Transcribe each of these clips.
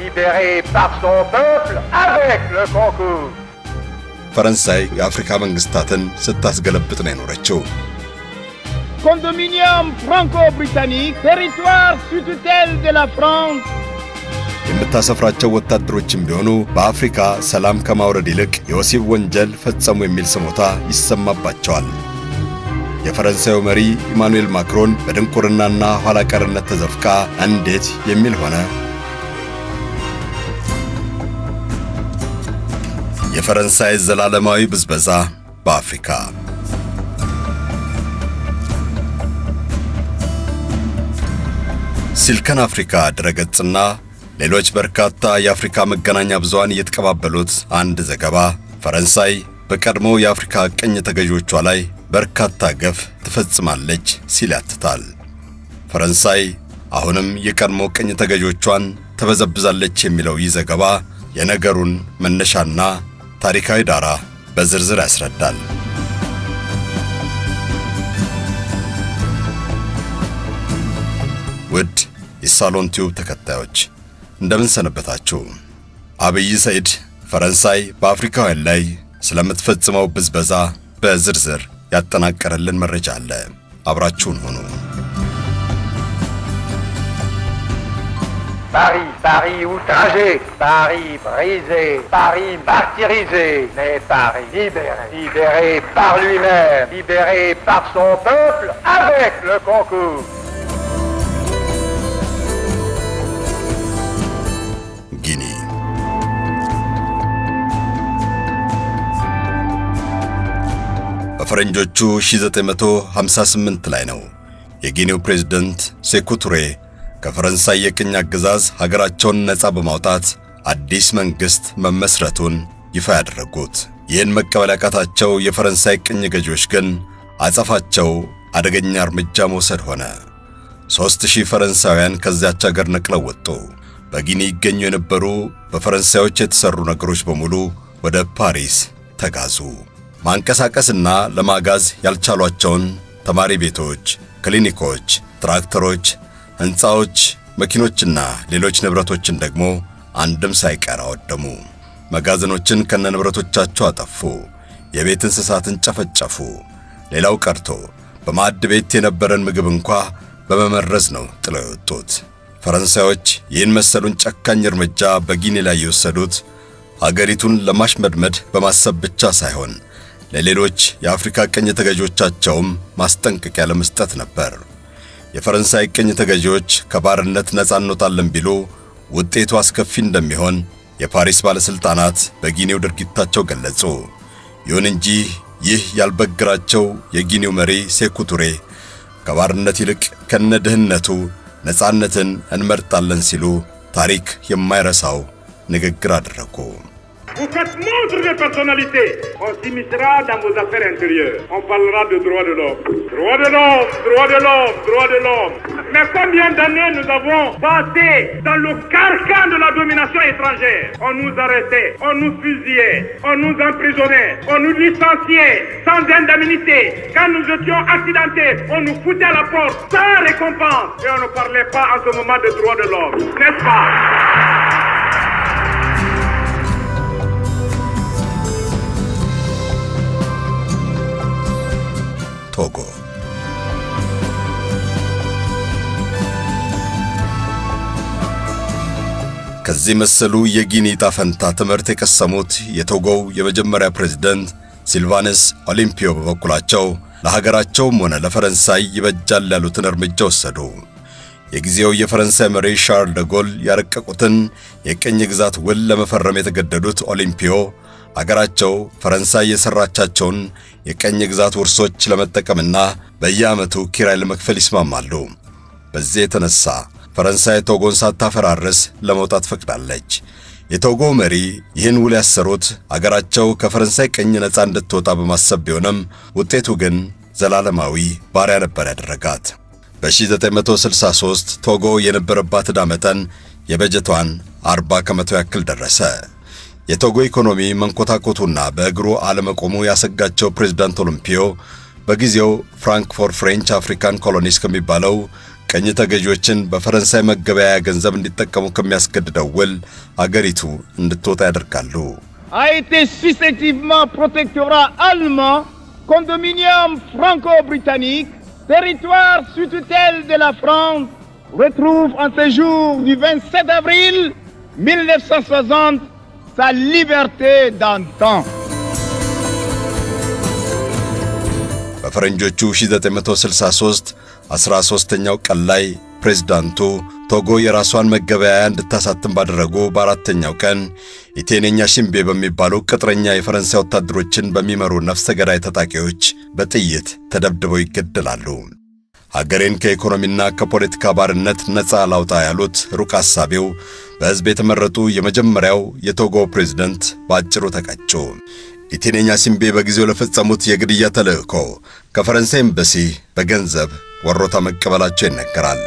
libéré par son peuple avec le concours. ፈረንሳይ የአፍሪካ መንግስታትን ስታስገለብጥ ነው የኖረችው። Condominium franco-britannique, territoire sous tutelle de la France. የምታሰፍራቸው ወታደሮችም ቢሆኑ በአፍሪካ ሰላም ከማውረድ ይልቅ የወሲብ ወንጀል ፈጸሙ የሚል ስሞታ ይሰማባቸዋል። የፈረንሳዩ መሪ ኢማኑኤል ማክሮን በድንቁርናና ኋላ ቀርነት ተዘፍቃ እንዴት የሚል ሆነ። የፈረንሳይ ዘላለማዊ ብዝበዛ በአፍሪካ ሲልከን አፍሪካ ድረገጽና ሌሎች በርካታ የአፍሪካ መገናኛ ብዙሃን እየተቀባበሉት አንድ ዘገባ ፈረንሳይ በቀድሞ የአፍሪካ ቅኝ ተገዢዎቿ ላይ በርካታ ገፍ ትፈጽማለች ሲል ያትታል። ፈረንሳይ አሁንም የቀድሞ ቅኝ ተገዢዎቿን ተበዘብዛለች የሚለው ይህ ዘገባ የነገሩን መነሻና ታሪካዊ ዳራ በዝርዝር ያስረዳል። ውድ የሳሎን ቲዩብ ተከታዮች እንደምን ሰነበታችሁ? አብይ ሰይድ ፈረንሳይ በአፍሪካውያን ላይ ስለምትፈጽመው ብዝበዛ በዝርዝር ያጠናቀረልን መረጃ አለ። አብራችሁን ሁኑ። Paris, Paris outragé, Paris brisé, Paris martyrisé, mais Paris libéré, libéré par lui-même, libéré par son peuple avec le concours. ጊኒ በፈረንጆቹ 1958 ላይ ነው የጊኒው ፕሬዝደንት ሴኩ ቱሬ ከፈረንሳይ የቅኝ አገዛዝ ሀገራቸውን ነፃ በማውጣት አዲስ መንግሥት መመስረቱን ይፋ ያደረጉት። ይህን መቀበል ያቃታቸው የፈረንሳይ ቅኝ ገዢዎች ግን አጸፋቸው አደገኛ እርምጃ መውሰድ ሆነ። ሦስት ሺህ ፈረንሳውያን ከዚያች አገር ነቅለው ወጡ። በጊኒ ይገኙ የነበሩ በፈረንሳዮች የተሰሩ ነገሮች በሙሉ ወደ ፓሪስ ተጋዙ። ማንቀሳቀስና ለማጋዝ ያልቻሏቸውን ተማሪ ቤቶች፣ ክሊኒኮች፣ ትራክተሮች፣ ሕንፃዎች፣ መኪኖችና ሌሎች ንብረቶችን ደግሞ አንድም ሳይቀር አወደሙ። መጋዘኖችን ከነንብረቶቻቸው አጠፉ። የቤት እንስሳትን ጨፈጨፉ። ሌላው ቀርቶ በማዕድ ቤት የነበረን ምግብ እንኳ በመመረዝ ነው ጥለው የወጡት። ፈረንሳዮች ይህን መሰሉን ጨካኝ እርምጃ በጊኒ ላይ የወሰዱት አገሪቱን ለማሽመድመድ በማሰብ ብቻ ሳይሆን ለሌሎች የአፍሪካ ቅኝ ተገዢዎቻቸውም ማስጠንቀቂያ ለመስጠት ነበር። የፈረንሳይ ቅኝ ተገዢዎች ከባርነት ነፃ እንወጣለን ቢሉ ውጤቱ አስከፊ እንደሚሆን የፓሪስ ባለሥልጣናት በጊኒው ድርጊታቸው ገለጹ። ይሁን እንጂ ይህ ያልበግራቸው የጊኒው መሪ ሴኩ ቱሬ ከባርነት ይልቅ ከነድህነቱ ነፃነትን እንመርጣለን ሲሉ ታሪክ የማይረሳው ንግግር አደረጉ። Vous faites montre de personnalité. On s'immiscera dans vos affaires intérieures. On parlera de droits de l'homme. Droits de l'homme, droits de l'homme, droits de l'homme. Mais combien d'années nous avons passé dans le carcan de la domination étrangère On nous arrêtait, on nous fusillait, on nous emprisonnait, on nous licenciait sans indemnité. Quand nous étions accidentés, on nous foutait à la porte sans récompense. Et on ne parlait pas en ce moment de droits de l'homme. N'est-ce pas ቶጎ ከዚህ መሰሉ የጊኒ ዕጣ ፈንታ ትምህርት የቀሰሙት የቶጎው የመጀመሪያ ፕሬዝደንት ሲልቫነስ ኦሊምፒዮ በበኩላቸው ለሀገራቸውም ሆነ ለፈረንሳይ ይበጃል ያሉትን እርምጃ ወሰዱ። የጊዜው የፈረንሳይ መሪ ሻርል ደጎል ያረቀቁትን የቅኝ ግዛት ውል ለመፈረም የተገደዱት ኦሊምፒዮ አገራቸው ፈረንሳይ የሰራቻቸውን የቀኝ ግዛት ውርሶች ለመጠቀምና በየዓመቱ ኪራይ ለመክፈል ይስማማሉ። በዚህ የተነሳ ፈረንሳይ ቶጎን ሳታፈራርስ ለመውጣት ፈቅዳለች። የቶጎ መሪ ይህን ውል ያሰሩት አገራቸው ከፈረንሳይ ቅኝ ነፃ እንድትወጣ በማሰብ ቢሆንም ውጤቱ ግን ዘላለማዊ ባሪያ ነበር ያደረጋት። በ1963 ቶጎ የነበረባት ዕዳ መጠን የበጀቷን 40 ከመቶ ያክል ደረሰ። የቶጎ ኢኮኖሚ መንኮታኮቱና በእግሩ አለመቆሙ ያሰጋቸው ፕሬዝዳንት ኦሎምፒዮ በጊዜው ፍራንክ ፎር ፍሬንች አፍሪካን ኮሎኒስ ከሚባለው ቀኝ ተገዢዎችን በፈረንሳይ መገበያያ ገንዘብ እንዲጠቀሙ ከሚያስገድደው ውል አገሪቱ እንድትወጣ ያደርጋሉ። a été successivement protectorat allemand, condominium franco-britannique, territoire sous tutelle de la France, retrouve en ce jour du 27 avril 1960 sa liberté d'antan. በፈረንጆቹ 1963 13ኛው ቀን ላይ ፕሬዝዳንቱ ቶጎ የራሷን መገበያያ እንድታሳትም ባደረጉ በአራተኛው ቀን ኢቴኔኛ ሽምቤ በሚባሉ ቅጥረኛ የፈረንሳይ ወታደሮችን በሚመሩ ነፍሰ ገዳይ ታጣቂዎች በጥይት ተደብድበው ይገደላሉ። ሀገሬን ከኢኮኖሚና ከፖለቲካ ባርነት ነፃ ላውጣ ያሉት ሩቅ አሳቢው በሕዝብ የተመረጡ የመጀመሪያው የቶጎ ፕሬዝደንት በአጭሩ ተቀጩ። ኢቴኔኛ ሲምቤ በጊዜው ለፈጸሙት የግድያ ተልእኮ ከፈረንሳይ ኤምባሲ በገንዘብ ወሮታ መቀበላቸው ይነገራል።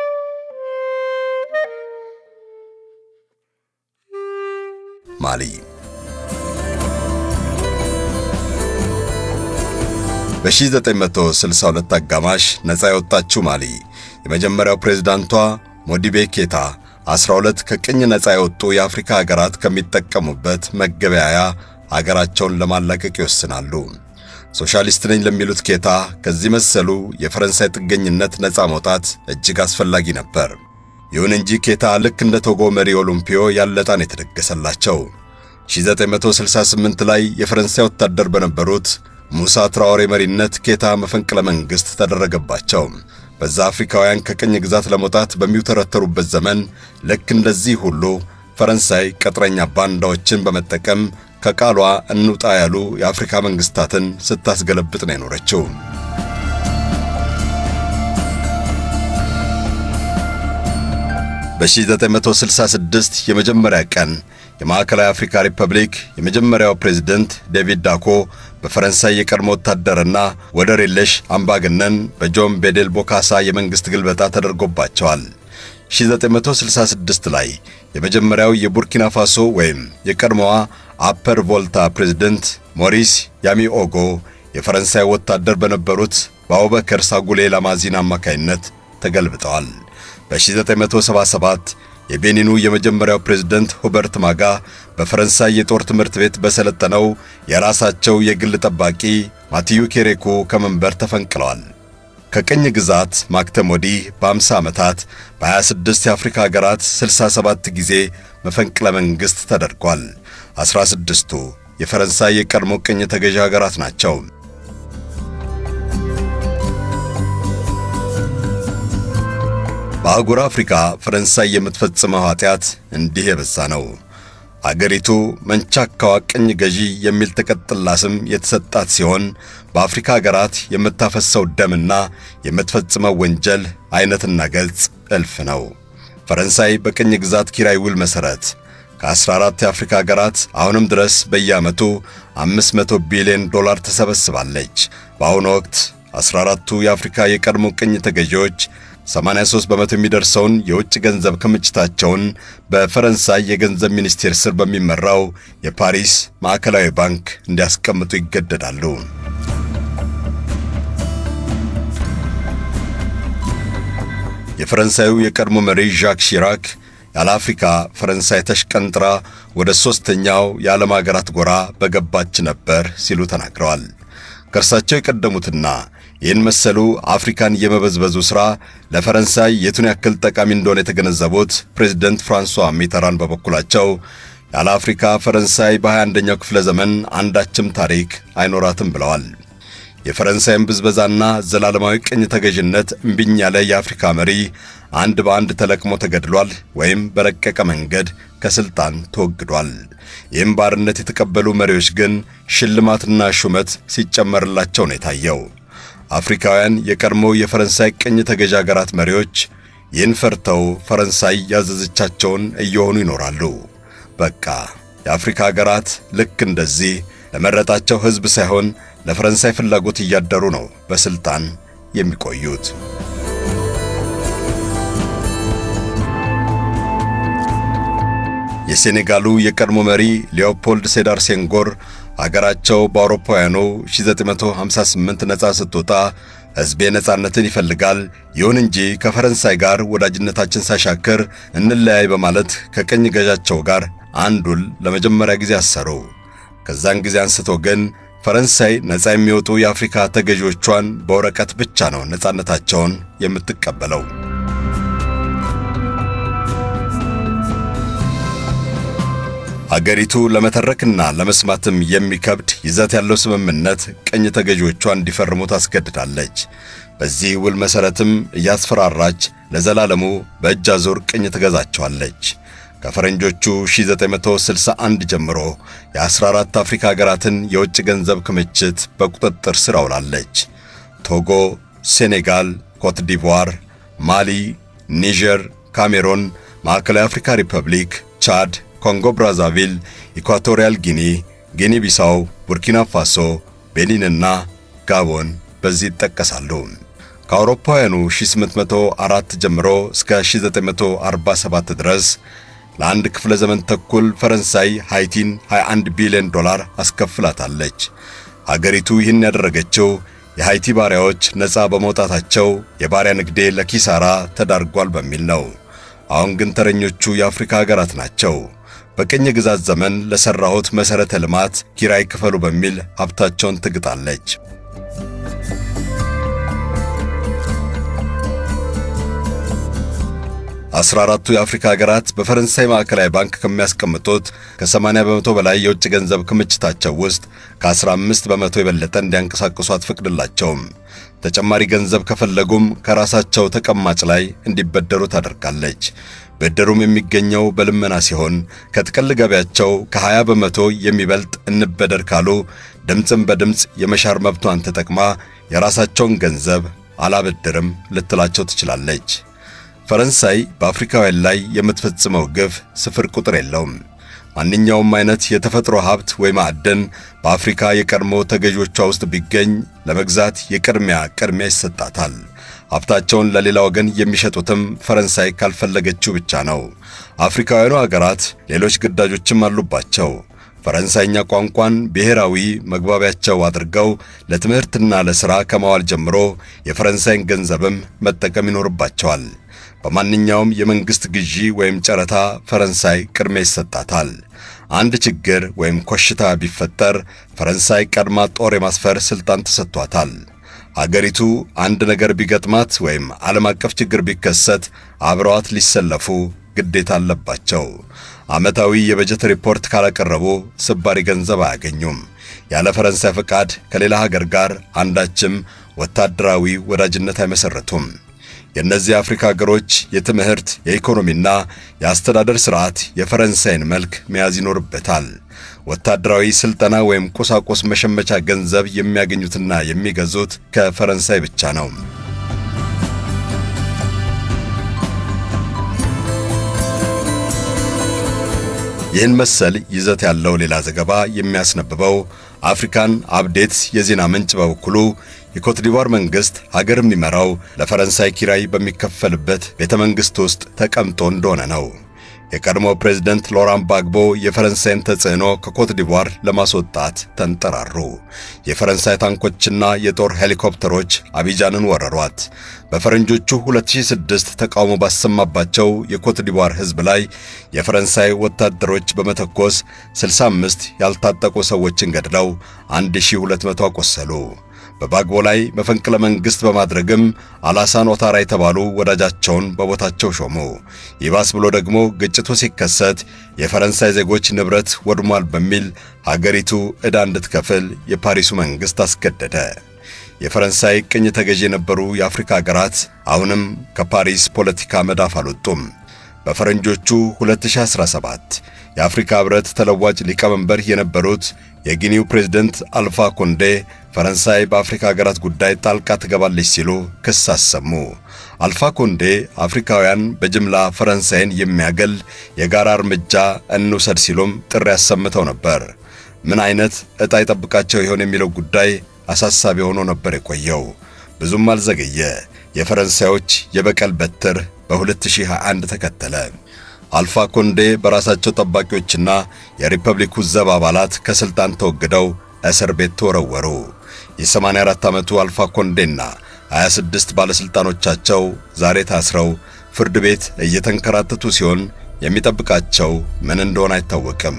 ማሊ በ1962 አጋማሽ ነፃ የወጣችው ማሊ የመጀመሪያው ፕሬዝዳንቷ ሞዲቤ ኬታ 12 ከቅኝ ነፃ የወጡ የአፍሪካ ሀገራት ከሚጠቀሙበት መገበያያ አገራቸውን ለማላቀቅ ይወስናሉ። ሶሻሊስት ነኝ ለሚሉት ኬታ ከዚህ መሰሉ የፈረንሳይ ጥገኝነት ነፃ መውጣት እጅግ አስፈላጊ ነበር። ይሁን እንጂ ኬታ ልክ እንደ ቶጎ መሪ ኦሎምፒዮ ያለጣን የተደገሰላቸው 1968 ላይ የፈረንሳይ ወታደር በነበሩት ሙሳ ትራኦሬ መሪነት ኬታ መፈንቅለ መንግሥት ተደረገባቸው። በዛ አፍሪካውያን ከቅኝ ግዛት ለመውጣት በሚውተረተሩበት ዘመን ልክ እንደዚህ ሁሉ ፈረንሳይ ቅጥረኛ ባንዳዎችን በመጠቀም ከቃሏ እንውጣ ያሉ የአፍሪካ መንግስታትን ስታስገለብጥ ነው የኖረችው። በ1966 የመጀመሪያ ቀን የማዕከላዊ አፍሪካ ሪፐብሊክ የመጀመሪያው ፕሬዝደንት ዴቪድ ዳኮ በፈረንሳይ የቀድሞ ወታደርና ወደር የለሽ አምባገነን በጆን ቤዴል ቦካሳ የመንግሥት ግልበጣ ተደርጎባቸዋል። 1966 ላይ የመጀመሪያው የቡርኪና ፋሶ ወይም የቀድሞዋ አፐር ቮልታ ፕሬዝደንት ሞሪስ ያሚኦጎ የፈረንሳይ ወታደር በነበሩት በአቡበከር ሳጉሌ ላማዚን አማካይነት ተገልብጠዋል። በ1977 የቤኒኑ የመጀመሪያው ፕሬዝደንት ሁበርት ማጋ በፈረንሳይ የጦር ትምህርት ቤት በሰለጠነው የራሳቸው የግል ጠባቂ ማቲዩ ኬሬኩ ከመንበር ተፈንቅለዋል። ከቅኝ ግዛት ማክተም ወዲህ በ50 ዓመታት በ26 የአፍሪካ ሀገራት 67 ጊዜ መፈንቅለ መንግሥት ተደርጓል። 16ቱ የፈረንሳይ የቀድሞ ቅኝ ተገዢ ሀገራት ናቸው። በአህጉር አፍሪካ ፈረንሳይ የምትፈጽመው ኃጢአት እንዲህ የበዛ ነው። አገሪቱ መንቻካዋ ቅኝ ገዢ የሚል ተቀጥላ ስም የተሰጣት ሲሆን በአፍሪካ ሀገራት የምታፈሰው ደምና የምትፈጽመው ወንጀል አይነትና ገልጽ እልፍ ነው። ፈረንሳይ በቅኝ ግዛት ኪራይ ውል መሠረት ከ14 የአፍሪካ ሀገራት አሁንም ድረስ በየዓመቱ 500 ቢሊዮን ዶላር ተሰበስባለች። በአሁኑ ወቅት 14ቱ የአፍሪካ የቀድሞ ቅኝ ተገዢዎች 83 በመቶ የሚደርሰውን የውጭ ገንዘብ ክምችታቸውን በፈረንሳይ የገንዘብ ሚኒስቴር ስር በሚመራው የፓሪስ ማዕከላዊ ባንክ እንዲያስቀምጡ ይገደዳሉ። የፈረንሳዩ የቀድሞ መሪ ዣክ ሺራክ ያለ አፍሪካ ፈረንሳይ ተሽቀንጥራ ወደ ሦስተኛው የዓለም አገራት ጎራ በገባች ነበር ሲሉ ተናግረዋል። ከእርሳቸው የቀደሙትና ይህን መሰሉ አፍሪካን የመበዝበዙ ሥራ ለፈረንሳይ የቱን ያክል ጠቃሚ እንደሆነ የተገነዘቡት ፕሬዝደንት ፍራንሷ ሚተራን በበኩላቸው ያለ አፍሪካ ፈረንሳይ በ21ኛው ክፍለ ዘመን አንዳችም ታሪክ አይኖራትም ብለዋል። የፈረንሳይን ብዝበዛና ዘላለማዊ ቅኝ ተገዥነት እምቢኝ ያለ የአፍሪካ መሪ አንድ በአንድ ተለቅሞ ተገድሏል ወይም በረቀቀ መንገድ ከስልጣን ተወግዷል። ይህም ባርነት የተቀበሉ መሪዎች ግን ሽልማትና ሹመት ሲጨመርላቸው ነው የታየው። አፍሪካውያን የቀድሞ የፈረንሳይ ቅኝ ተገዥ አገራት መሪዎች ይህን ፈርተው ፈረንሳይ ያዘዘቻቸውን እየሆኑ ይኖራሉ። በቃ የአፍሪካ አገራት ልክ እንደዚህ ለመረጣቸው ሕዝብ ሳይሆን ለፈረንሳይ ፍላጎት እያደሩ ነው በስልጣን የሚቆዩት። የሴኔጋሉ የቀድሞ መሪ ሊዮፖልድ ሴዳር ሴንጎር አገራቸው በአውሮፓውያኑ 1958 ነፃ ስትወጣ ሕዝቤ ነጻነትን ይፈልጋል፣ ይሁን እንጂ ከፈረንሳይ ጋር ወዳጅነታችን ሳሻክር እንለያይ በማለት ከቀኝ ገዣቸው ጋር አንድ ውል ለመጀመሪያ ጊዜ አሰሩ። ከዛን ጊዜ አንስቶ ግን ፈረንሳይ ነፃ የሚወጡ የአፍሪካ ተገዢዎቿን በወረቀት ብቻ ነው ነፃነታቸውን የምትቀበለው። አገሪቱ ለመተረክና ለመስማትም የሚከብድ ይዘት ያለው ስምምነት ቅኝ ተገዢዎቿ እንዲፈርሙ ታስገድዳለች። በዚህ ውል መሠረትም እያስፈራራች ለዘላለሙ በእጅ አዙር ቅኝ ትገዛቸዋለች። ከፈረንጆቹ 1961 ጀምሮ የ14 አፍሪካ ሀገራትን የውጭ ገንዘብ ክምችት በቁጥጥር ስር አውላለች። ቶጎ፣ ሴኔጋል፣ ኮት ዲቯር፣ ማሊ፣ ኒጀር፣ ካሜሮን፣ ማዕከላዊ አፍሪካ ሪፐብሊክ፣ ቻድ፣ ኮንጎ ብራዛቪል፣ ኢኳቶሪያል ጊኒ፣ ጊኒ ቢሳው፣ ቡርኪና ፋሶ፣ ቤኒንና ጋቦን በዚህ ይጠቀሳሉ። ከአውሮፓውያኑ 1804 ጀምሮ እስከ 1947 ድረስ ለአንድ ክፍለ ዘመን ተኩል ፈረንሳይ ሃይቲን 21 ቢሊዮን ዶላር አስከፍላታለች። አገሪቱ ይህን ያደረገችው የሃይቲ ባሪያዎች ነፃ በመውጣታቸው የባሪያ ንግዴ ለኪሳራ ተዳርጓል በሚል ነው። አሁን ግን ተረኞቹ የአፍሪካ ሀገራት ናቸው። በቅኝ ግዛት ዘመን ለሠራሁት መሠረተ ልማት ኪራይ ክፈሉ በሚል ሀብታቸውን ትግጣለች። አስራ አራቱ የአፍሪካ ሀገራት በፈረንሳይ ማዕከላዊ ባንክ ከሚያስቀምጡት ከ80 በመቶ በላይ የውጭ ገንዘብ ክምችታቸው ውስጥ ከ15 በመቶ የበለጠ እንዲያንቀሳቅሱ አትፈቅድላቸውም። ተጨማሪ ገንዘብ ከፈለጉም ከራሳቸው ተቀማጭ ላይ እንዲበደሩ ታደርጋለች። ብድሩም የሚገኘው በልመና ሲሆን ከጥቅል ገቢያቸው ከ20 በመቶ የሚበልጥ እንበደር ካሉ ድምፅን በድምፅ የመሻር መብቷን ተጠቅማ የራሳቸውን ገንዘብ አላበድርም ልትላቸው ትችላለች። ፈረንሳይ በአፍሪካውያን ላይ የምትፈጽመው ግፍ ስፍር ቁጥር የለውም። ማንኛውም አይነት የተፈጥሮ ሀብት ወይ ማዕድን በአፍሪካ የቀድሞ ተገዢዎቿ ውስጥ ቢገኝ ለመግዛት የቅድሚያ ቅድሚያ ይሰጣታል። ሀብታቸውን ለሌላ ወገን የሚሸጡትም ፈረንሳይ ካልፈለገችው ብቻ ነው። አፍሪካውያኑ አገራት ሌሎች ግዳጆችም አሉባቸው። ፈረንሳይኛ ቋንቋን ብሔራዊ መግባቢያቸው አድርገው ለትምህርትና ለሥራ ከማዋል ጀምሮ የፈረንሳይን ገንዘብም መጠቀም ይኖርባቸዋል። በማንኛውም የመንግሥት ግዢ ወይም ጨረታ ፈረንሳይ ቅድሚያ ይሰጣታል። አንድ ችግር ወይም ኮሽታ ቢፈጠር ፈረንሳይ ቀድማ ጦር የማስፈር ሥልጣን ተሰጥቷታል። አገሪቱ አንድ ነገር ቢገጥማት ወይም ዓለም አቀፍ ችግር ቢከሰት አብረዋት ሊሰለፉ ግዴታ አለባቸው። ዓመታዊ የበጀት ሪፖርት ካላቀረቡ ስባሪ ገንዘብ አያገኙም። ያለ ፈረንሳይ ፈቃድ ከሌላ ሀገር ጋር አንዳችም ወታደራዊ ወዳጅነት አይመሠረቱም። የእነዚህ አፍሪካ ሀገሮች የትምህርት የኢኮኖሚና የአስተዳደር ሥርዓት የፈረንሳይን መልክ መያዝ ይኖርበታል። ወታደራዊ ሥልጠና ወይም ቁሳቁስ መሸመቻ ገንዘብ የሚያገኙትና የሚገዙት ከፈረንሳይ ብቻ ነው። ይህን መሰል ይዘት ያለው ሌላ ዘገባ የሚያስነብበው አፍሪካን አፕዴትስ የዜና ምንጭ በበኩሉ የኮትዲቫር መንግሥት ሀገር የሚመራው ለፈረንሳይ ኪራይ በሚከፈልበት ቤተ መንግሥት ውስጥ ተቀምጦ እንደሆነ ነው። የቀድሞ ፕሬዝደንት ሎራን ባግቦ የፈረንሳይን ተጽዕኖ ከኮትዲቫር ለማስወጣት ተንጠራሩ። የፈረንሳይ ታንኮችና የጦር ሄሊኮፕተሮች አቢጃንን ወረሯት። በፈረንጆቹ 2006 ተቃውሞ ባሰማባቸው የኮትዲቫር ሕዝብ ላይ የፈረንሳይ ወታደሮች በመተኮስ 65 ያልታጠቁ ሰዎችን ገድለው 1200 አቆሰሉ። በባግቦ ላይ መፈንቅለ መንግሥት በማድረግም አላሳን ኦታራ የተባሉ ወዳጃቸውን በቦታቸው ሾሙ። ይባስ ብሎ ደግሞ ግጭቱ ሲከሰት የፈረንሳይ ዜጎች ንብረት ወድሟል በሚል ሀገሪቱ ዕዳ እንድትከፍል የፓሪሱ መንግሥት አስገደደ። የፈረንሳይ ቅኝ ተገዢ የነበሩ የአፍሪካ ሀገራት አሁንም ከፓሪስ ፖለቲካ መዳፍ አልወጡም። በፈረንጆቹ 2017 የአፍሪካ ኅብረት ተለዋጭ ሊቀመንበር የነበሩት የጊኒው ፕሬዝደንት አልፋ ኮንዴ ፈረንሳይ በአፍሪካ ሀገራት ጉዳይ ጣልቃ ትገባለች ሲሉ ክስ አሰሙ። አልፋ ኮንዴ አፍሪካውያን በጅምላ ፈረንሳይን የሚያገል የጋራ እርምጃ እንውሰድ ሲሉም ጥሪ አሰምተው ነበር። ምን አይነት ዕጣ ይጠብቃቸው ይሆን የሚለው ጉዳይ አሳሳቢ ሆኖ ነበር የቆየው። ብዙም አልዘገየ። የፈረንሳዮች የበቀል በትር በ2021 ተከተለ። አልፋ ኮንዴ በራሳቸው ጠባቂዎችና የሪፐብሊኩ ዘብ አባላት ከሥልጣን ተወግደው እስር ቤት ተወረወሩ። የ84 ዓመቱ አልፋ ኮንዴና 26 ባለሥልጣኖቻቸው ዛሬ ታስረው ፍርድ ቤት እየተንከራተቱ ሲሆን የሚጠብቃቸው ምን እንደሆነ አይታወቅም።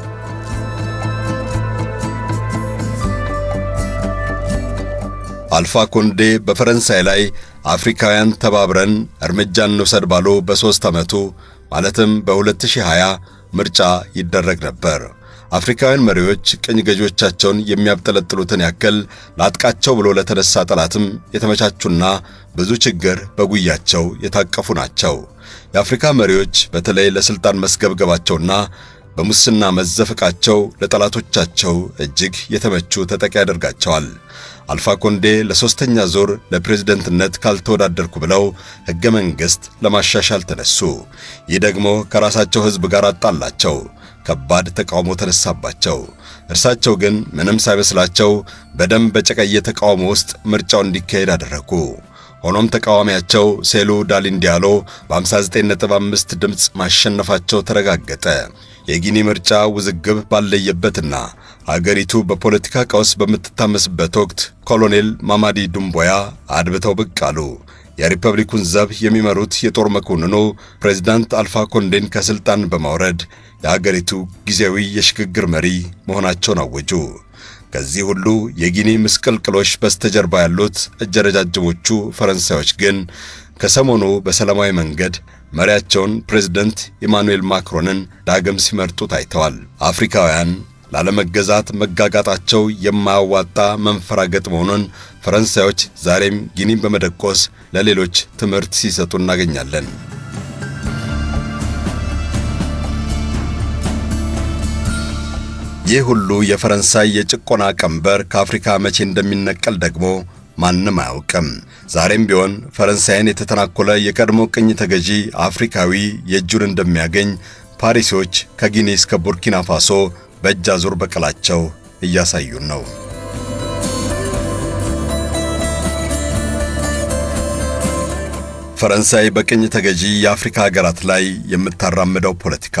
አልፋ ኮንዴ በፈረንሳይ ላይ አፍሪካውያን ተባብረን እርምጃ እንውሰድ ባሉ በሦስት ዓመቱ ማለትም በ2020 ምርጫ ይደረግ ነበር። አፍሪካውያን መሪዎች ቅኝ ገዢዎቻቸውን የሚያብጠለጥሉትን ያክል ላጥቃቸው ብሎ ለተነሳ ጠላትም የተመቻቹና ብዙ ችግር በጉያቸው የታቀፉ ናቸው። የአፍሪካ መሪዎች በተለይ ለሥልጣን መስገብገባቸውና በሙስና መዘፈቃቸው ለጠላቶቻቸው እጅግ የተመቹ ተጠቂ ያደርጋቸዋል። አልፋ ኮንዴ ለሦስተኛ ዙር ለፕሬዝደንትነት ካልተወዳደርኩ ብለው ሕገ መንግሥት ለማሻሻል ተነሱ። ይህ ደግሞ ከራሳቸው ሕዝብ ጋር አጣላቸው። ከባድ ተቃውሞ ተነሳባቸው። እርሳቸው ግን ምንም ሳይመስላቸው በደም በጨቀየ ተቃውሞ ውስጥ ምርጫው እንዲካሄድ አደረጉ። ሆኖም ተቃዋሚያቸው ሴሉ ዳሊን ዲያሎ በ59.5 ድምፅ ማሸነፋቸው ተረጋገጠ። የጊኒ ምርጫ ውዝግብ ባለየበትና አገሪቱ በፖለቲካ ቀውስ በምትታመስበት ወቅት ኮሎኔል ማማዲ ዱምቦያ አድብተው ብቅ አሉ። የሪፐብሊኩን ዘብ የሚመሩት የጦር መኮንኑ ፕሬዝዳንት አልፋ ኮንዴን ከሥልጣን በማውረድ የአገሪቱ ጊዜያዊ የሽግግር መሪ መሆናቸውን አወጁ። ከዚህ ሁሉ የጊኒ ምስቅልቅሎች በስተጀርባ ያሉት እጀረጃጅሞቹ ፈረንሳዮች ግን ከሰሞኑ በሰላማዊ መንገድ መሪያቸውን ፕሬዝደንት ኢማኑኤል ማክሮንን ዳግም ሲመርጡ ታይተዋል። አፍሪካውያን ላለመገዛት መጋጋጣቸው የማያዋጣ መንፈራገጥ መሆኑን ፈረንሳዮች ዛሬም ጊኒን በመደቆስ ለሌሎች ትምህርት ሲሰጡ እናገኛለን። ይህ ሁሉ የፈረንሳይ የጭቆና ቀንበር ከአፍሪካ መቼ እንደሚነቀል ደግሞ ማንም አያውቅም። ዛሬም ቢሆን ፈረንሳይን የተተናኮለ የቀድሞ ቅኝ ተገዢ አፍሪካዊ የእጁን እንደሚያገኝ ፓሪሶች ከጊኒ እስከ ቡርኪና ፋሶ በእጅ አዙር በቀላቸው እያሳዩን ነው። ፈረንሳይ በቅኝ ተገዢ የአፍሪካ ሀገራት ላይ የምታራምደው ፖለቲካ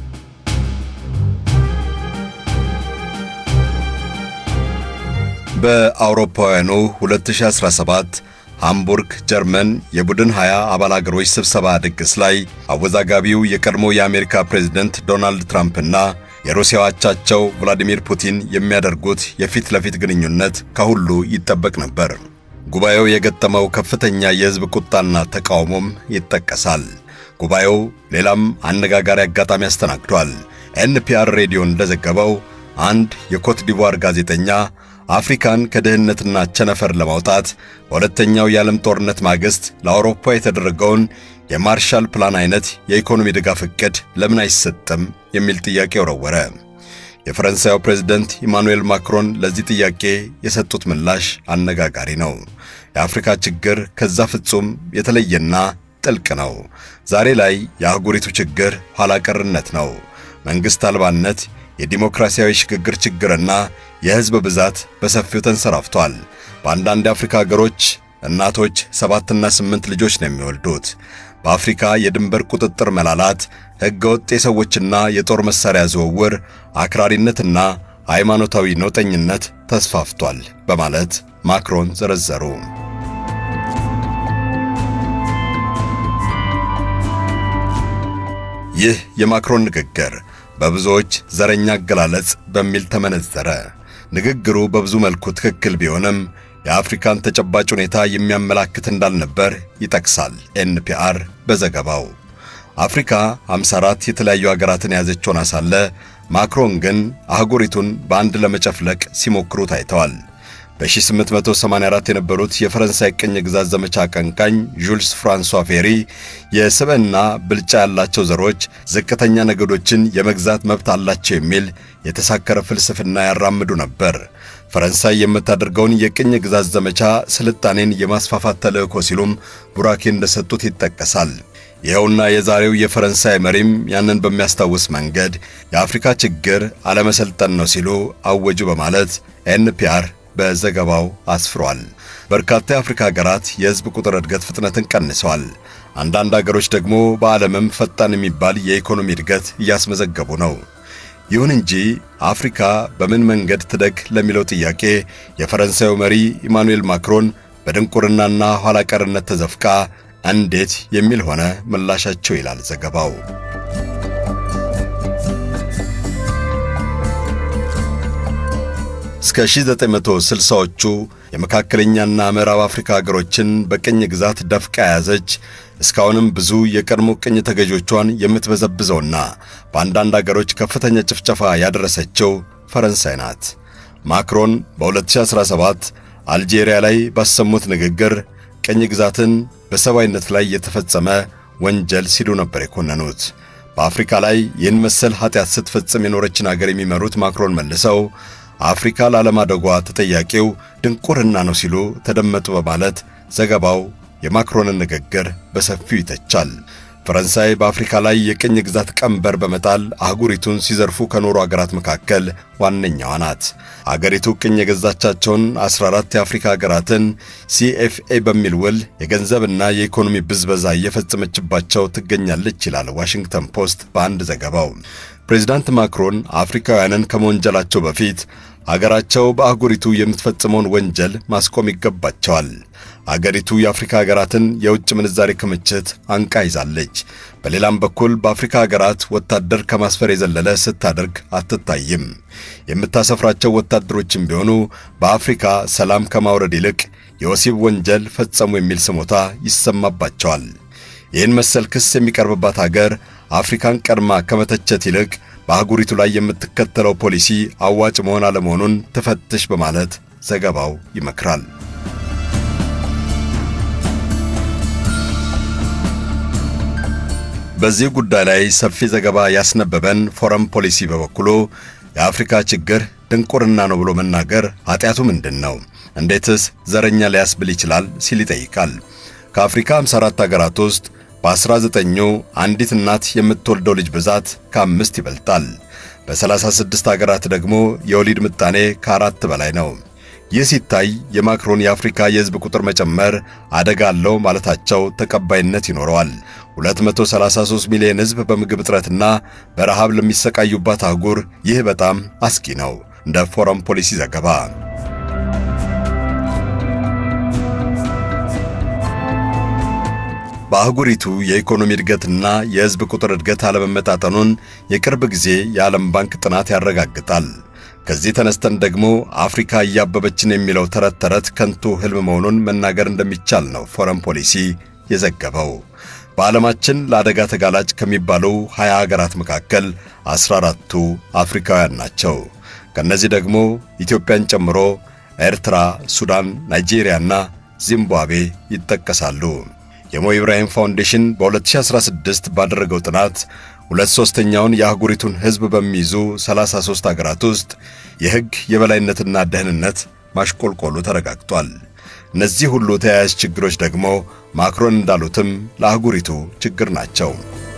በአውሮፓውያኑ 2017 ሃምቡርግ ጀርመን የቡድን 20 አባል አገሮች ስብሰባ ድግስ ላይ አወዛጋቢው የቀድሞ የአሜሪካ ፕሬዝደንት ዶናልድ ትራምፕና የሩሲያው አቻቸው ቭላዲሚር ፑቲን የሚያደርጉት የፊት ለፊት ግንኙነት ከሁሉ ይጠበቅ ነበር። ጉባኤው የገጠመው ከፍተኛ የሕዝብ ቁጣና ተቃውሞም ይጠቀሳል። ጉባኤው ሌላም አነጋጋሪ አጋጣሚ አስተናግዷል። ኤንፒአር ሬዲዮ እንደዘገበው አንድ የኮት ዲቯር ጋዜጠኛ አፍሪካን ከድህነትና ቸነፈር ለማውጣት በሁለተኛው የዓለም ጦርነት ማግስት ለአውሮፓ የተደረገውን የማርሻል ፕላን አይነት የኢኮኖሚ ድጋፍ ዕቅድ ለምን አይሰጥም የሚል ጥያቄ ወረወረ። የፈረንሳዩ ፕሬዝደንት ኢማኑኤል ማክሮን ለዚህ ጥያቄ የሰጡት ምላሽ አነጋጋሪ ነው። የአፍሪካ ችግር ከዛ ፍጹም የተለየና ጥልቅ ነው። ዛሬ ላይ የአህጉሪቱ ችግር ኋላ ቀርነት ነው። መንግሥት አልባነት የዲሞክራሲያዊ ሽግግር ችግርና የሕዝብ ብዛት በሰፊው ተንሰራፍቷል። በአንዳንድ የአፍሪካ ሀገሮች እናቶች ሰባትና ስምንት ልጆች ነው የሚወልዱት። በአፍሪካ የድንበር ቁጥጥር መላላት፣ ሕገወጥ የሰዎችና የጦር መሣሪያ ዝውውር፣ አክራሪነትና ሃይማኖታዊ ነውጠኝነት ተስፋፍቷል በማለት ማክሮን ዘረዘሩ። ይህ የማክሮን ንግግር በብዙዎች ዘረኛ አገላለጽ በሚል ተመነዘረ። ንግግሩ በብዙ መልኩ ትክክል ቢሆንም የአፍሪካን ተጨባጭ ሁኔታ የሚያመላክት እንዳልነበር ይጠቅሳል ኤንፒአር በዘገባው። አፍሪካ 54 የተለያዩ ሀገራትን የያዘች ሆና ሳለ ማክሮን ግን አህጉሪቱን በአንድ ለመጨፍለቅ ሲሞክሩ ታይተዋል። በ1884 የነበሩት የፈረንሳይ ቅኝ ግዛት ዘመቻ አቀንቃኝ ዡልስ ፍራንሷ ፌሪ የስብዕና ብልጫ ያላቸው ዘሮች ዝቅተኛ ነገዶችን የመግዛት መብት አላቸው የሚል የተሳከረ ፍልስፍና ያራምዱ ነበር። ፈረንሳይ የምታደርገውን የቅኝ ግዛት ዘመቻ ስልጣኔን የማስፋፋት ተልእኮ ሲሉም ቡራኬ እንደሰጡት ይጠቀሳል። ይኸውና የዛሬው የፈረንሳይ መሪም ያንን በሚያስታውስ መንገድ የአፍሪካ ችግር አለመሰልጠን ነው ሲሉ አወጁ በማለት ኤንፒአር በዘገባው አስፍሯል። በርካታ የአፍሪካ ሀገራት የሕዝብ ቁጥር እድገት ፍጥነትን ቀንሰዋል። አንዳንድ ሀገሮች ደግሞ በዓለምም ፈጣን የሚባል የኢኮኖሚ እድገት እያስመዘገቡ ነው። ይሁን እንጂ አፍሪካ በምን መንገድ ትደግ ለሚለው ጥያቄ የፈረንሳዩ መሪ ኢማኑኤል ማክሮን በድንቁርናና ኋላ ቀርነት ተዘፍቃ እንዴት የሚል ሆነ ምላሻቸው ይላል ዘገባው። እስከ 1960ዎቹ የመካከለኛና ምዕራብ አፍሪካ ሀገሮችን በቅኝ ግዛት ደፍቃ የያዘች እስካሁንም ብዙ የቀድሞ ቅኝ ተገዦቿን የምትበዘብዘውና በአንዳንድ አገሮች ከፍተኛ ጭፍጨፋ ያደረሰችው ፈረንሳይ ናት። ማክሮን በ2017 አልጄሪያ ላይ ባሰሙት ንግግር ቅኝ ግዛትን በሰብአዊነት ላይ የተፈጸመ ወንጀል ሲሉ ነበር የኮነኑት። በአፍሪካ ላይ ይህን መሰል ኃጢአት ስትፈጽም የኖረችን አገር የሚመሩት ማክሮን መልሰው አፍሪካ ላለማደጓ ተጠያቂው ድንቁርና ነው ሲሉ ተደመጡ በማለት ዘገባው የማክሮንን ንግግር በሰፊው ይተቻል። ፈረንሳይ በአፍሪካ ላይ የቅኝ ግዛት ቀንበር በመጣል አህጉሪቱን ሲዘርፉ ከኖሩ አገራት መካከል ዋነኛዋ ናት። አገሪቱ ቅኝ የገዛቻቸውን 14 የአፍሪካ አገራትን ሲኤፍኤ በሚል ውል የገንዘብና የኢኮኖሚ ብዝበዛ እየፈጸመችባቸው ትገኛለች ይላል ዋሽንግተን ፖስት በአንድ ዘገባው። ፕሬዚዳንት ማክሮን አፍሪካውያንን ከመወንጀላቸው በፊት አገራቸው በአህጉሪቱ የምትፈጽመውን ወንጀል ማስቆም ይገባቸዋል። አገሪቱ የአፍሪካ ሀገራትን የውጭ ምንዛሬ ክምችት አንቃ ይዛለች። በሌላም በኩል በአፍሪካ ሀገራት ወታደር ከማስፈር የዘለለ ስታደርግ አትታይም። የምታሰፍራቸው ወታደሮችም ቢሆኑ በአፍሪካ ሰላም ከማውረድ ይልቅ የወሲብ ወንጀል ፈጸሙ የሚል ስሞታ ይሰማባቸዋል። ይህን መሰል ክስ የሚቀርብባት አገር አፍሪካን ቀድማ ከመተቸት ይልቅ በአህጉሪቱ ላይ የምትከተለው ፖሊሲ አዋጭ መሆን አለመሆኑን ትፈትሽ በማለት ዘገባው ይመክራል። በዚህ ጉዳይ ላይ ሰፊ ዘገባ ያስነበበን ፎረም ፖሊሲ በበኩሉ የአፍሪካ ችግር ድንቁርና ነው ብሎ መናገር ኃጢአቱ ምንድን ነው? እንዴትስ ዘረኛ ሊያስብል ይችላል? ሲል ይጠይቃል። ከአፍሪካ 54 አገራት ውስጥ በ19ኙ አንዲት እናት የምትወልደው ልጅ ብዛት ከአምስት ይበልጣል። በ36 አገራት ደግሞ የወሊድ ምጣኔ ከአራት በላይ ነው። ይህ ሲታይ የማክሮን የአፍሪካ የሕዝብ ቁጥር መጨመር አደጋ አለው ማለታቸው ተቀባይነት ይኖረዋል። 233 ሚሊዮን ሕዝብ በምግብ እጥረትና በረሃብ ለሚሰቃዩባት አህጉር ይህ በጣም አስጊ ነው። እንደ ፎረም ፖሊሲ ዘገባ በአህጉሪቱ የኢኮኖሚ እድገትና የሕዝብ ቁጥር እድገት አለመመጣጠኑን የቅርብ ጊዜ የዓለም ባንክ ጥናት ያረጋግጣል። ከዚህ ተነስተን ደግሞ አፍሪካ እያበበችን የሚለው ተረት ተረት ከንቱ ሕልም መሆኑን መናገር እንደሚቻል ነው ፎረም ፖሊሲ የዘገበው። በዓለማችን ለአደጋ ተጋላጭ ከሚባሉ 20 ሀገራት መካከል 14ቱ አፍሪካውያን ናቸው። ከእነዚህ ደግሞ ኢትዮጵያን ጨምሮ ኤርትራ፣ ሱዳን፣ ናይጄሪያና ዚምባብዌ ይጠቀሳሉ። የሞ ኢብራሂም ፋውንዴሽን በ2016 ባደረገው ጥናት ሁለት ሦስተኛውን የአህጉሪቱን ሕዝብ በሚይዙ 33 አገራት ውስጥ የሕግ የበላይነትና ደህንነት ማሽቆልቆሉ ተረጋግጧል። እነዚህ ሁሉ ተያያዥ ችግሮች ደግሞ ማክሮን እንዳሉትም ለአህጉሪቱ ችግር ናቸው።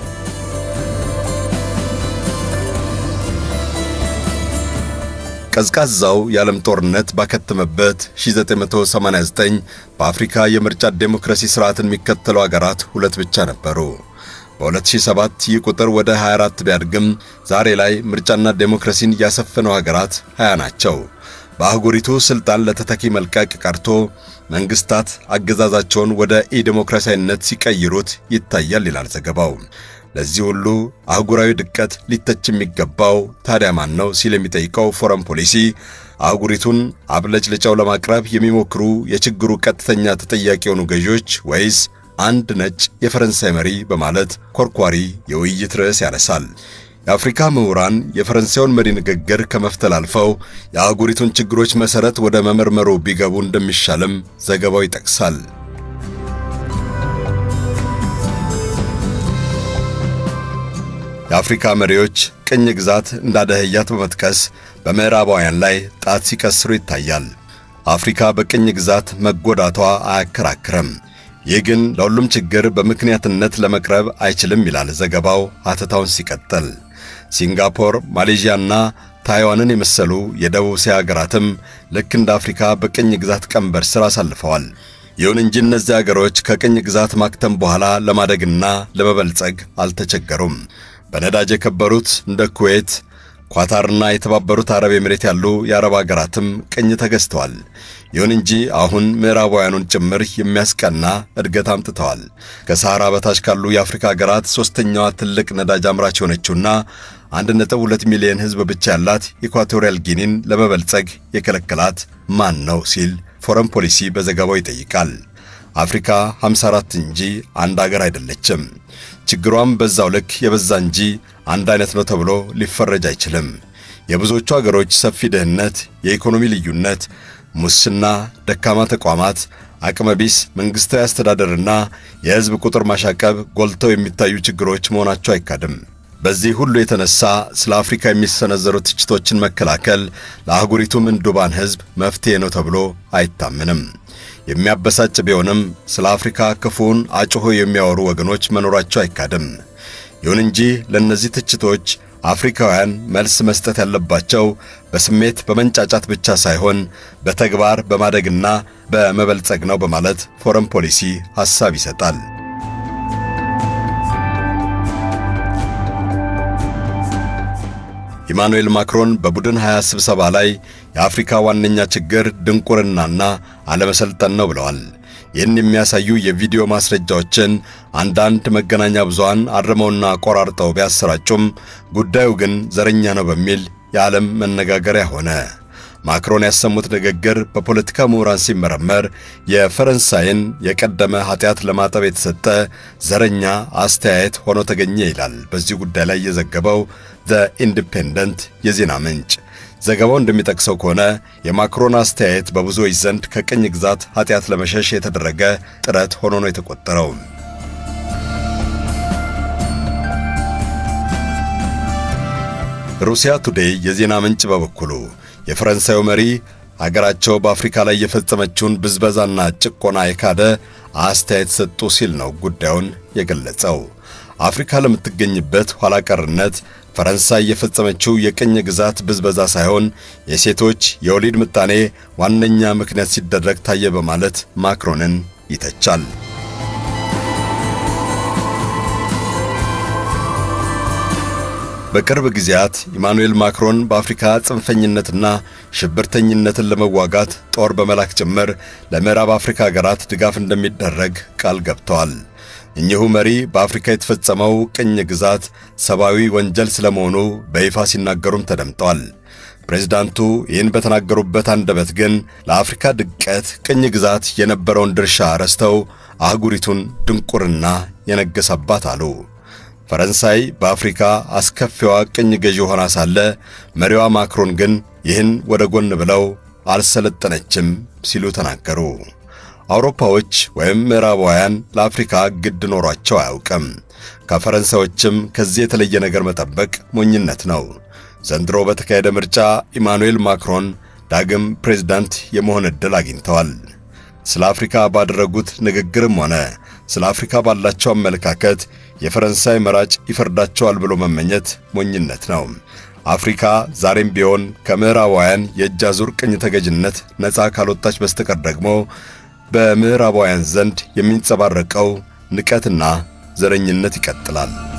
ቀዝቃዛው የዓለም ጦርነት ባከተመበት 1989 በአፍሪካ የምርጫ ዴሞክራሲ ሥርዓትን የሚከተሉ አገራት ሁለት ብቻ ነበሩ። በ2007 ይህ ቁጥር ወደ 24 ቢያድግም ዛሬ ላይ ምርጫና ዴሞክራሲን ያሰፈነው ሀገራት 20 ናቸው። በአህጉሪቱ ሥልጣን ለተተኪ መልቀቅ ቀርቶ መንግሥታት አገዛዛቸውን ወደ ኢዴሞክራሲያዊነት ሲቀይሩት ይታያል ይላል ዘገባው። ለዚህ ሁሉ አህጉራዊ ድቀት ሊተች የሚገባው ታዲያ ማን ነው ሲል የሚጠይቀው ፎረም ፖሊሲ አህጉሪቱን አብለጭልጫው ለማቅረብ የሚሞክሩ የችግሩ ቀጥተኛ ተጠያቂ የሆኑ ገዢዎች ወይስ አንድ ነጭ የፈረንሳይ መሪ በማለት ኮርኳሪ የውይይት ርዕስ ያነሳል። የአፍሪካ ምሁራን የፈረንሳዩን መሪ ንግግር ከመፍተል አልፈው የአህጉሪቱን ችግሮች መሠረት ወደ መመርመሩ ቢገቡ እንደሚሻልም ዘገባው ይጠቅሳል። የአፍሪካ መሪዎች ቅኝ ግዛት እንዳደህያት በመጥቀስ በምዕራባውያን ላይ ጣት ሲቀስሩ ይታያል። አፍሪካ በቅኝ ግዛት መጎዳቷ አያከራክርም። ይህ ግን ለሁሉም ችግር በምክንያትነት ለመቅረብ አይችልም ይላል ዘገባው ሀተታውን ሲቀጥል። ሲንጋፖር፣ ማሌዥያና ታይዋንን የመሰሉ የደቡብ እስያ አገራትም ልክ እንደ አፍሪካ በቅኝ ግዛት ቀንበር ሥር አሳልፈዋል። ይሁን እንጂ እነዚህ አገሮች ከቅኝ ግዛት ማክተም በኋላ ለማደግና ለመበልጸግ አልተቸገሩም። በነዳጅ የከበሩት እንደ ኩዌት፣ ኳታርና የተባበሩት አረብ ኤምሬት ያሉ የአረብ አገራትም ቅኝ ተገዝተዋል። ይሁን እንጂ አሁን ምዕራባውያኑን ጭምር የሚያስቀና እድገት አምጥተዋል። ከሰሃራ በታች ካሉ የአፍሪካ ሀገራት ሦስተኛዋ ትልቅ ነዳጅ አምራች የሆነችውና 1.2 ሚሊዮን ሕዝብ ብቻ ያላት ኢኳቶሪያል ጊኒን ለመበልጸግ የከለከላት ማን ነው ሲል ፎረን ፖሊሲ በዘገባው ይጠይቃል። አፍሪካ 54 እንጂ አንድ አገር አይደለችም። ችግሯም በዛው ልክ የበዛ እንጂ አንድ አይነት ነው ተብሎ ሊፈረጅ አይችልም። የብዙዎቹ አገሮች ሰፊ ድህነት፣ የኢኮኖሚ ልዩነት፣ ሙስና፣ ደካማ ተቋማት፣ አቅመቢስ መንግሥታዊ አስተዳደርና የሕዝብ ቁጥር ማሻቀብ ጎልተው የሚታዩ ችግሮች መሆናቸው አይካድም። በዚህ ሁሉ የተነሳ ስለ አፍሪካ የሚሰነዘሩ ትችቶችን መከላከል ለአህጉሪቱ ምንዱባን ሕዝብ መፍትሔ ነው ተብሎ አይታምንም። የሚያበሳጭ ቢሆንም ስለ አፍሪካ ክፉውን አጭሆ የሚያወሩ ወገኖች መኖራቸው አይካድም። ይሁን እንጂ ለእነዚህ ትችቶች አፍሪካውያን መልስ መስጠት ያለባቸው በስሜት በመንጫጫት ብቻ ሳይሆን በተግባር በማደግና በመበልጸግ ነው በማለት ፎረን ፖሊሲ ሐሳብ ይሰጣል። ኢማኑኤል ማክሮን በቡድን 20 ስብሰባ ላይ የአፍሪካ ዋነኛ ችግር ድንቁርናና አለመሰልጠን ነው ብለዋል። ይህን የሚያሳዩ የቪዲዮ ማስረጃዎችን አንዳንድ መገናኛ ብዙሃን አርመውና ቆራርጠው ቢያሰራጩም ጉዳዩ ግን ዘረኛ ነው በሚል የዓለም መነጋገሪያ ሆነ። ማክሮን ያሰሙት ንግግር በፖለቲካ ምሁራን ሲመረመር የፈረንሳይን የቀደመ ኃጢአት ለማጠብ የተሰጠ ዘረኛ አስተያየት ሆኖ ተገኘ ይላል በዚህ ጉዳይ ላይ የዘገበው ዘ ኢንዲፔንደንት የዜና ምንጭ። ዘገባው እንደሚጠቅሰው ከሆነ የማክሮን አስተያየት በብዙዎች ዘንድ ከቅኝ ግዛት ኃጢአት ለመሸሽ የተደረገ ጥረት ሆኖ ነው የተቆጠረው። ሩሲያ ቱዴይ የዜና ምንጭ በበኩሉ የፈረንሳዩ መሪ አገራቸው በአፍሪካ ላይ የፈጸመችውን ብዝበዛና ጭቆና የካደ አስተያየት ሰጡ ሲል ነው ጉዳዩን የገለጸው። አፍሪካ ለምትገኝበት ኋላ ቀርነት ፈረንሳይ የፈጸመችው የቅኝ ግዛት ብዝበዛ ሳይሆን የሴቶች የወሊድ ምጣኔ ዋነኛ ምክንያት ሲደረግ ታየ በማለት ማክሮንን ይተቻል። በቅርብ ጊዜያት ኢማኑኤል ማክሮን በአፍሪካ ጽንፈኝነትና ሽብርተኝነትን ለመዋጋት ጦር በመላክ ጭምር ለምዕራብ አፍሪካ ሀገራት ድጋፍ እንደሚደረግ ቃል ገብተዋል። እኚሁ መሪ በአፍሪካ የተፈጸመው ቅኝ ግዛት ሰብአዊ ወንጀል ስለመሆኑ በይፋ ሲናገሩም ተደምጠዋል። ፕሬዝዳንቱ ይህን በተናገሩበት አንደበት ግን ለአፍሪካ ድቀት ቅኝ ግዛት የነበረውን ድርሻ ረስተው አህጉሪቱን ድንቁርና የነገሰባት አሉ። ፈረንሳይ በአፍሪካ አስከፊዋ ቅኝ ገዢ ሆና ሳለ መሪዋ ማክሮን ግን ይህን ወደ ጎን ብለው አልሰለጠነችም ሲሉ ተናገሩ። አውሮፓዎች ወይም ምዕራባውያን ለአፍሪካ ግድ ኖሯቸው አያውቅም። ከፈረንሳዮችም ከዚህ የተለየ ነገር መጠበቅ ሞኝነት ነው። ዘንድሮ በተካሄደ ምርጫ ኢማኑኤል ማክሮን ዳግም ፕሬዝዳንት የመሆን ዕድል አግኝተዋል። ስለ አፍሪካ ባደረጉት ንግግርም ሆነ ስለ አፍሪካ ባላቸው አመለካከት የፈረንሳይ መራጭ ይፈርዳቸዋል ብሎ መመኘት ሞኝነት ነው። አፍሪካ ዛሬም ቢሆን ከምዕራባውያን የእጅ አዙር ቅኝ ተገዥነት ነፃ ካልወጣች በስተቀር ደግሞ በምዕራባውያን ዘንድ የሚንጸባረቀው ንቀትና ዘረኝነት ይቀጥላል።